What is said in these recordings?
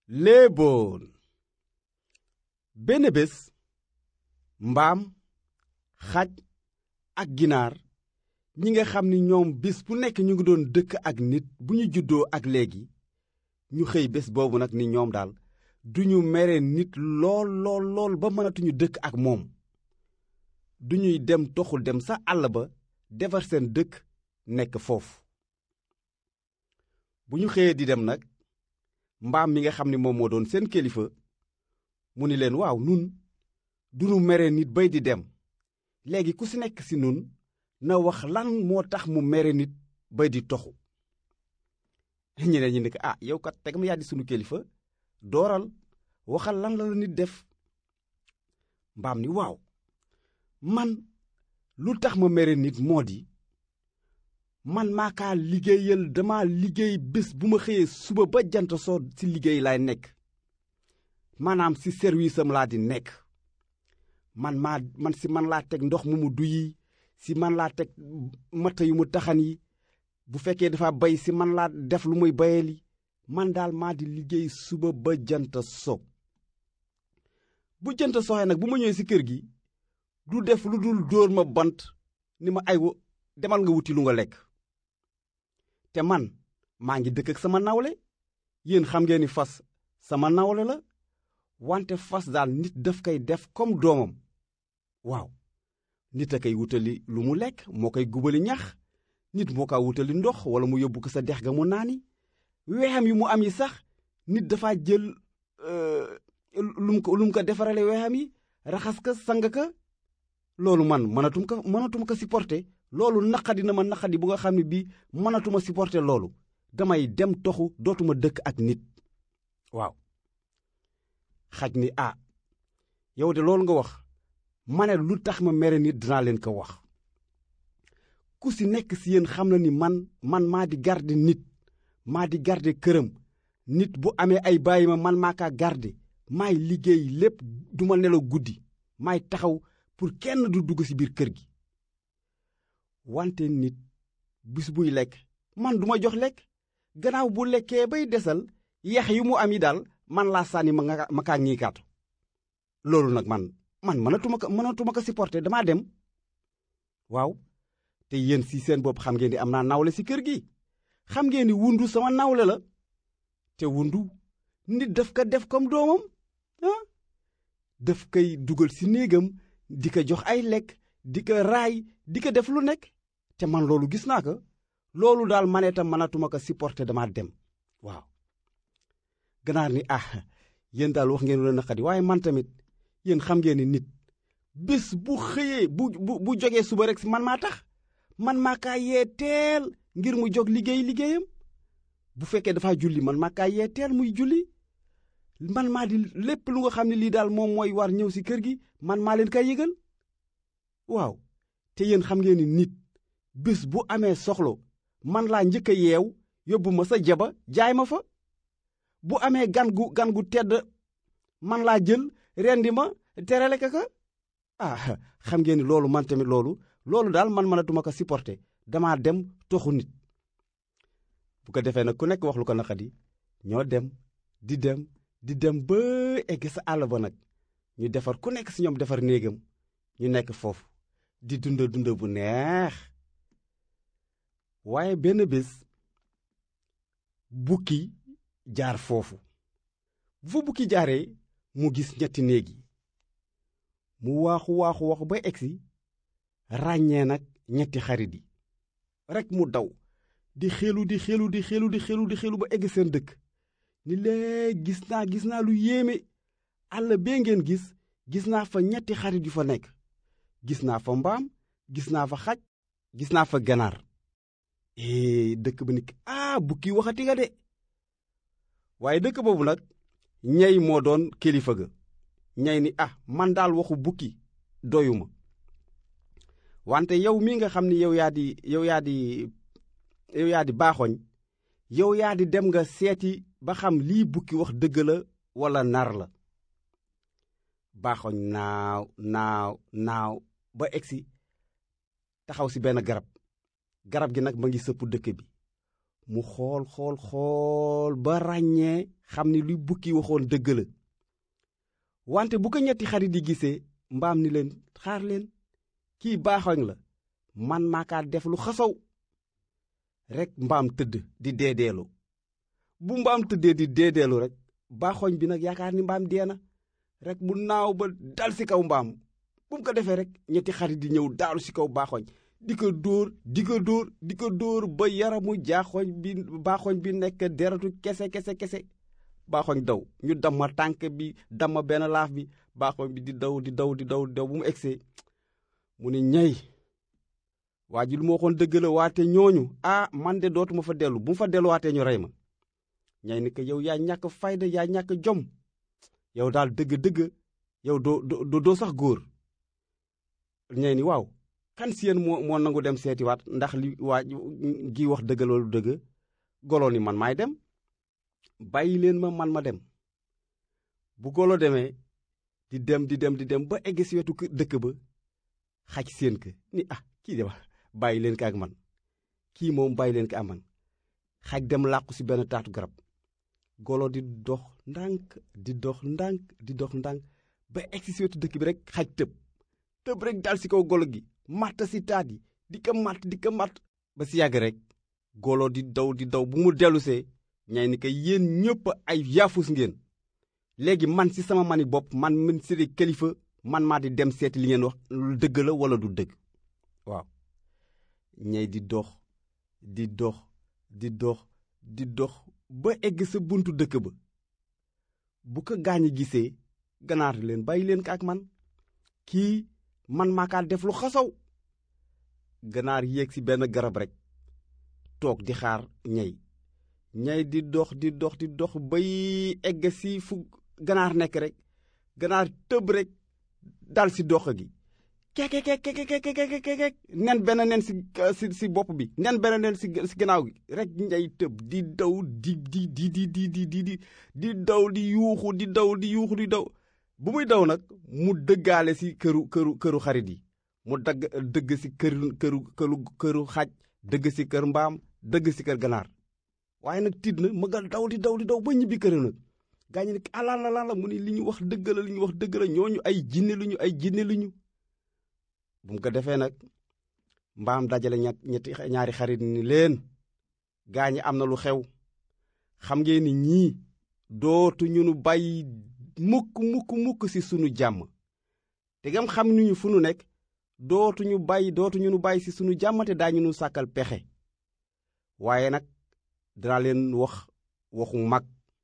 léeboon benn bés mbaam xaj ak ginaar ñi nga xam ni ñoom bés bu nekk ñu ngi doon dëkk ak nit bu ñu juddoo ak léegi ñu xëy bés boobu nag ni ñoom daal duñu mere nit lool lool lool ba mënatuñu dëkk ak moom duñuy dem toxul dem sa àll ba defar seen dëkk nekk foofu bu ñu xëyee di dem nag mbaam mi nga xam ni moom moo doon seen kilifa mu ni leen waaw nun duñu mere nit bay di dem léegi ku si nekk si nun na wax lan moo tax mu mere nit bay di toxu ñeneen ñi ne ko ah yow kat tegam yaa di sunu kilifa dooral waxal lan la la nit def mbaam ni waaw man lu tax ma mere nit moo di man maa kaa liggéeyal dama liggéey bés bu ma xëyee suba ba jant soo ci liggéey laay nekk maanaam ci service am laa di nekk man maa man si man laa teg ndox mu mu duyi si man laa teg matt yu mu taxan yi bu fekkee dafa bay si man laa def lu muy bayali man daal maa di liggéey suba ba jant so bu jant soxee nag bu ma ñëwee si kër gi du def lu dul dóor ma bant ni ma ay demal nga wuti lu nga lekk te man maa ngi dëkk ak sama nawle yéen xam ngeen ni fas sama nawle la wante fas daal nit daf koy def comme doomam waaw nit a koy wutali lu mu lekk moo koy gubali ñax nit moo kaa wutali ndox wala mu yóbbu ko sa dex ga mu naani weexam yi mu am yi sax nit dafa jël lu mu ko lu mu ko defarale weexam yi raxas ka sang ka loolu man mënatum ko mënatum ko supporter loolu naqadi na ma naqadi bu nga xam ne bii mënatuma supporter loolu damay dem toxu dootuma dëkk ak nit waaw xaj ni ah yow de loolu nga wax ma ne lu tax ma mere nit dinaa leen ko wax ku si nekk si yéen xam na ni man man maa di garde nit maa di garde këram nit bu amee ay bàyyi ma man maa kaa garde maay liggéey lépp duma nelaw guddi maay taxaw pour kenn du dugg si biir kër gi wante nit bis buy lekk man duma jox lekk gannaaw bu lekkee bay desal yax yu mu am yi daal man laa sànni ma nga ma kaa ñiikaatu loolu nag man man mënatuma ko mënatuma ko supporter damaa dem waaw te yéen si seen bopp xam ngeen ni am naa nawle si kër gi xam ngeen ni wundu sama nawle la te wundu nit daf ko def comme doomam ah daf koy dugal si néegam di ko jox ay lekk di ko raay di ko def lu nekk te man loolu gis naa ko loolu daal man itam mënatuma ko supporter dama dem waaw ganaar ni ah yéen daal wax ngeen lu naqadi waaye man tamit yéen xam ngeen ni nit bés bu xëyee bu bu bu jógee suba rek si man maa tax man maa kaa yee teel ngir mu jóg liggéey liggéeyam bu fekkee dafa julli man maa kaa yee teel muy julli man maa di lépp lu nga xam ne lii daal moom mooy war ñëw si kër gi man maa leen kay yëgal waaw te yéen xam ngeen ni nit bés bu amee soxlo man laa njëkk a yeew yóbbu ma sa jaba jaay ma fa bu amee gan gu gan gu tedd man laa jël rendi ma terale ka ka ah xam ngeen ni loolu man tamit loolu loolu daal man mënatuma ko supporter damaa dem toxu nit bu ko defee nag ku nekk wax lu ko naqadi ñoo dem di dem di dem ba egg sa àll ba nag ñu defar ku nekk si ñoom defar néegam ñu nekk foofu di dunda dunda bu neex waaye benn bés bukki jaar foofu bu fa bukki jaaree mu gis ñetti néeg yi mu waaxu waaxu waxu ba egsi ràññee nag ñetti xarit yi rekk mu daw di xelu di xelu di xelu di xelu di xelu ba egg seen dëkk ni lee gis naa gis naa lu yéeme àll bee ngeen gis gis naa fa ñetti xarit yu fa nekk gis naa fa mbaam gis naa fa xaj gis naa fa ganaar ee dëkk ba ni ah bukki waxati nga de waaye dëkk boobu nag ñey moo doon kilifa ga ñey ni ah man daal waxu bukki doyuma wante yow mi nga xam ni yow yaa di yow yaa di yow yaa di baaxoñ yow yaa di dem nga seeti ba xam lii bukki wax dëgg la walla nar la baaxoñ naaw naaw naaw ba egsi taxaw si benn garab garab gi nag ma ngi sëpp dëkk bi mu xool xool xool ba ràññee xam ni luy bukki waxoon dëgg la wante bu ko ñetti xarit yi gisee mbaam ni leen xaar leen kii baaxoñ la man maakaa def lu xasaw rek mbaam tëdd di deedeelu bu mbaam tëddee di deedeelu rek baaxoñ bi nag yaakaar ni mbaam dee na rek mu naaw ba dal ci kaw mbaam bu mu ko defee rek ñetti xarit di ñëw daaru ci kaw baaxoñ di ko dóor di ko dóor di ko dóor ba yaramu jaaxoñ bi baaxoñ bi nekk deratu kese kese kese baaxoñ daw ñu damma tànk bi damma benn laaf bi baaxoñ bi di daw di daw di daw di daw bu mu egsee mu ne ñay waa ji lu ma waxoon dëgg la waate ñooñu ah man de dootuma fa dellu bu mu fa delluwaatee ñu rey ma ñay ni ko yow yaa ñàkk fayda yaa ñàkk jom yow daal dëgg-dëgg yow doo doo doo sax góor ñay ni waaw kan si yéen moo moo nangu dem seetiwaat ndax li waa gi wax dëgg loolu dëgg golo ni man maay dem bàyyi leen ma man ma dem bu golo demee di dem di dem di dem ba egg si wetu dëkk ba xaj seen ka ni ah kii de wax bàyyi leen ko ak man kii moom bàyyi leen ko ak man xaj dem làqu si benn taatu garab golo di dox ndànk di dox ndànk di dox ndànk ba egg si wetu dëkk bi rek xaj tëb tëb rek dal si kaw golo gi matt si taat yi di ko matt di ko matt ba si yàgg rek golo di daw di daw bu mu dellusee ñay ni ko yéen ñëpp ay yaafus ngeen léegi man si sama mani bopp man min si kilifa man maa di dem seeti li ngeen wax lu dëgg la wala du dëgg waaw ñay di dox di dox di dox di dox ba egg sa buntu dëkk ba bu ko gaañi gisee ganaar leen bàyyi leen ko ak man kii man maa kaa def lu xasaw ganaar yéeg ci benn garab rek toog di xaar ñay ñay di dox di dox di dox bay egg ci fu ganaar nekk rek ganaar tëb rek dal ci dox gi kekekekekekekekekek nen benn nen ci ci ci bopp bi nen benn nen ci ci gannaaw gi rek ñay tëb di daw di di di di di di di di di daw di yuuxu di daw di yuuxu di daw bu muy daw nag mu dëggaale ci këru këru këru xarit yi mu dagg dëgg ci këru këru këru këru xaj dëgg ci kër mbaam dëgg ci kër ganaar waaye nag tiit na ma nga daw di daw di daw ba ñibbi këram nag gaañu ne alala la mu ni li ñu wax dëgg la li ñu wax dëgg la ñooñu ay jinne lu ñu ay jinne lu ñu bu mu ko defee nag mbaam dajale ñett ñetti ñaari xarit ni leen gaañi am na lu xew xam ngeen ni ñii dootu ñu nu bàyyi mukk mukk mukk ci sunu jàmm te gam xam nuñu fu nu nekk dootuñu bàyyi dootuñu nu bàyyi ci sunu jàmm te daañu nu sàkkal pexe waaye nag dana leen wax waxu mag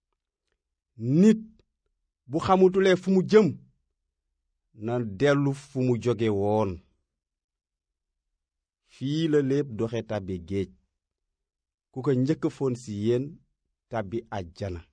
nit bu xamutulee fu mu jëm na dellu fu mu jóge woon fii la lépp doxe tàbbi géej ku ko njëkk foon ci yéen tàbbi àjjana